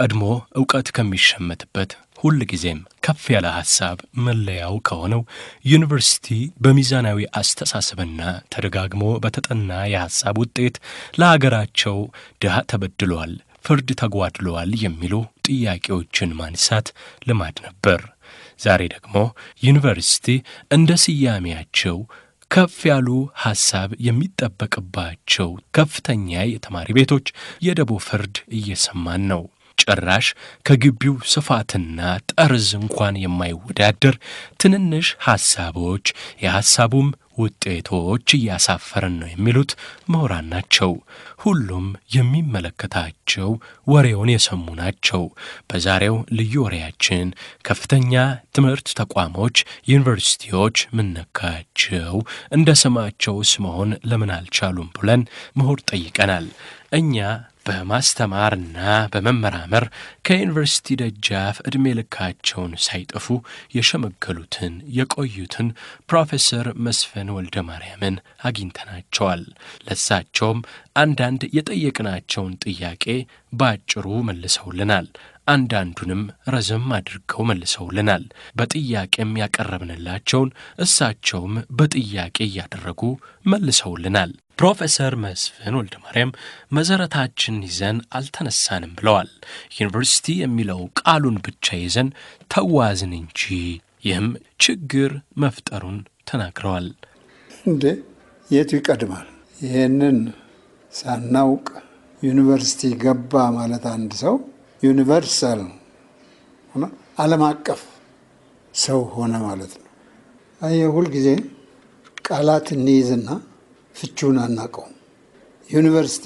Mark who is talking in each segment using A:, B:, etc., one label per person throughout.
A: ቀድሞ ዕውቀት ከሚሸመትበት ሁል ጊዜም ከፍ ያለ ሐሳብ መለያው ከሆነው ዩኒቨርሲቲ በሚዛናዊ አስተሳሰብና ተደጋግሞ በተጠና የሐሳብ ውጤት ለሀገራቸው ድሃ ተበድሏል፣ ፍርድ ተጓድለዋል የሚሉ ጥያቄዎችን ማንሳት ልማድ ነበር። ዛሬ ደግሞ ዩኒቨርሲቲ እንደ ስያሜያቸው ከፍ ያሉ ሐሳብ የሚጠበቅባቸው ከፍተኛ የተማሪ ቤቶች የደቦ ፍርድ እየሰማን ነው። ጭራሽ ከግቢው ስፋትና ጠርዝ እንኳን የማይወዳደር ትንንሽ ሐሳቦች የሐሳቡም ውጤቶች እያሳፈረን ነው የሚሉት ምሁራን ናቸው። ሁሉም የሚመለከታቸው ወሬውን የሰሙ ናቸው። በዛሬው ልዩ ወሬያችን ከፍተኛ ትምህርት ተቋሞች፣ ዩኒቨርሲቲዎች ምነካቸው እንደ ስማቸውስ መሆን ለምን አልቻሉም ብለን ምሁር ጠይቀናል። እኛ በማስተማርና በመመራመር ከዩኒቨርሲቲ ደጃፍ ዕድሜ ልካቸውን ሳይጠፉ የሸመገሉትን የቆዩትን ፕሮፌሰር መስፍን ወልደ ማርያምን አግኝተናቸዋል። ለሳቸውም አንዳንድ የጠየቅናቸውን ጥያቄ በአጭሩ መልሰውልናል። አንዳንዱንም ረዘም አድርገው መልሰውልናል። በጥያቄም ያቀረብንላቸውን እሳቸውም በጥያቄ እያደረጉ መልሰውልናል። ፕሮፌሰር መስፍን ወልደ ማርያም መሠረታችን ይዘን አልተነሳንም ብለዋል። ዩኒቨርሲቲ የሚለው ቃሉን ብቻ ይዘን ተዋዝን እንጂ ይህም ችግር መፍጠሩን ተናግረዋል።
B: እንዴ የቱ ይቀድማል? ይህንን ሳናውቅ ዩኒቨርሲቲ ገባ ማለት አንድ ሰው ዩኒቨርሳል ሆነ ዓለም አቀፍ ሰው ሆነ ማለት ነው። አየህ ሁልጊዜ ቃላት እንይዝና ፍቹን አናቀውም። ዩኒቨርሲቲ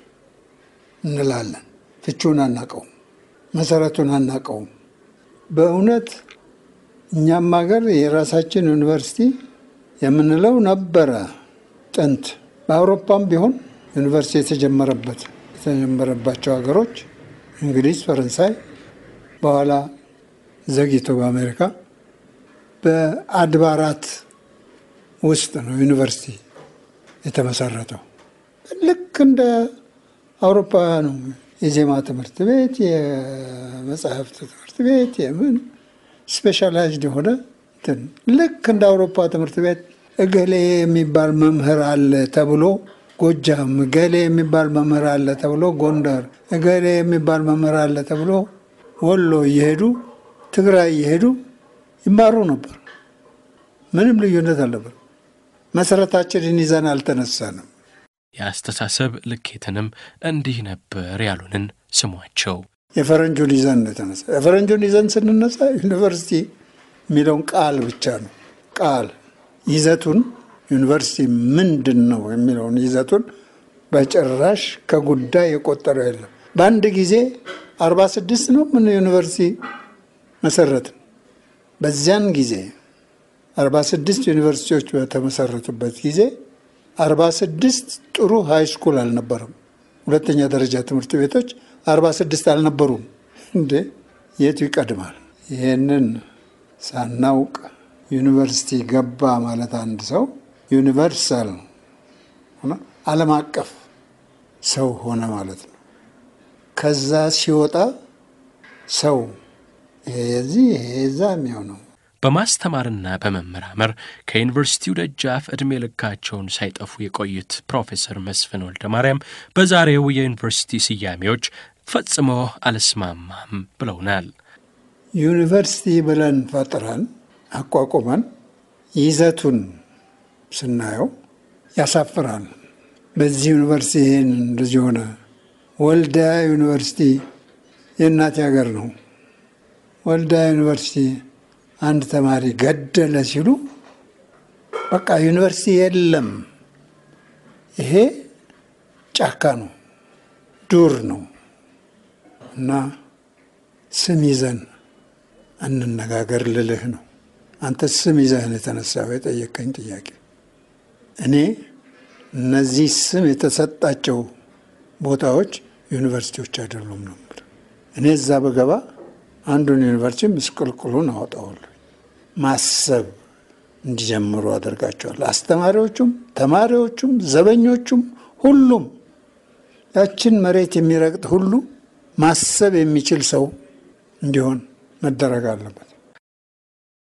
B: እንላለን፣ ፍቹን አናቀውም፣ መሰረቱን አናቀውም። በእውነት እኛም ሀገር የራሳችን ዩኒቨርሲቲ የምንለው ነበረ ጥንት። በአውሮፓም ቢሆን ዩኒቨርሲቲ የተጀመረበት የተጀመረባቸው ሀገሮች እንግሊዝ፣ ፈረንሳይ፣ በኋላ ዘግይቶ በአሜሪካ በአድባራት ውስጥ ነው ዩኒቨርሲቲ የተመሰረተው። ልክ እንደ አውሮፓውያኑ የዜማ ትምህርት ቤት፣ የመጽሐፍት ትምህርት ቤት፣ የምን ስፔሻላይዝድ የሆነ እንትን ልክ እንደ አውሮፓ ትምህርት ቤት እገሌ የሚባል መምህር አለ ተብሎ ጎጃም፣ እገሌ የሚባል መምህር አለ ተብሎ ጎንደር፣ እገሌ የሚባል መምህር አለ ተብሎ ወሎ እየሄዱ ትግራይ እየሄዱ ይማሩ ነበር። ምንም ልዩነት አልነበር። መሰረታችንን ይዘን አልተነሳንም።
A: የአስተሳሰብ ልኬትንም እንዲህ ነበር ያሉንን ስሟቸው።
B: የፈረንጁን ይዘን ነው የተነሳ። የፈረንጁን ይዘን ስንነሳ ዩኒቨርሲቲ የሚለውን ቃል ብቻ ነው ቃል ይዘቱን ዩኒቨርሲቲ ምንድን ነው የሚለውን ይዘቱን በጭራሽ ከጉዳይ የቆጠረው የለም። በአንድ ጊዜ አርባ ስድስት ነው ምን ዩኒቨርሲቲ መሰረትን። በዚያን ጊዜ አርባ ስድስት ዩኒቨርሲቲዎች በተመሰረቱበት ጊዜ አርባ ስድስት ጥሩ ሃይ ስኩል አልነበረም። ሁለተኛ ደረጃ ትምህርት ቤቶች አርባ ስድስት አልነበሩም። እንዴ የቱ ይቀድማል? ይህንን ሳናውቅ ዩኒቨርሲቲ ገባ ማለት አንድ ሰው ዩኒቨርሳል ሆነ ዓለም አቀፍ ሰው ሆነ ማለት ነው። ከዛ ሲወጣ ሰው ይሄ የዚህ ይሄ የዛ የሚሆነው
A: በማስተማርና በመመራመር ከዩኒቨርሲቲው ደጃፍ ዕድሜ ልካቸውን ሳይጠፉ የቆዩት ፕሮፌሰር መስፍን ወልደ ማርያም በዛሬው የዩኒቨርሲቲ ስያሜዎች ፈጽሞ አልስማማም ብለውናል።
B: ዩኒቨርሲቲ ብለን ፈጥረን አቋቁመን ይዘቱን ስናየው ያሳፍራል። በዚህ ዩኒቨርሲቲ ይህን እንደዚህ ሆነ። ወልዲያ ዩኒቨርሲቲ የእናቴ ሀገር ነው። ወልዲያ ዩኒቨርሲቲ አንድ ተማሪ ገደለ ሲሉ በቃ ዩኒቨርሲቲ የለም። ይሄ ጫካ ነው፣ ዱር ነው እና ስም ይዘን እንነጋገር ልልህ ነው። አንተ ስም ይዘህን የተነሳው የጠየቀኝ ጥያቄ እኔ እነዚህ ስም የተሰጣቸው ቦታዎች ዩኒቨርሲቲዎች አይደሉም ነበር። እኔ እዛ በገባ አንዱን ዩኒቨርሲቲ ምስቅልቅሉን አወጣዋለሁ። ማሰብ እንዲጀምሩ አደርጋቸዋል። አስተማሪዎቹም፣ ተማሪዎቹም፣ ዘበኞቹም ሁሉም ያችን መሬት የሚረግጥ ሁሉ ማሰብ የሚችል ሰው እንዲሆን መደረግ አለበት።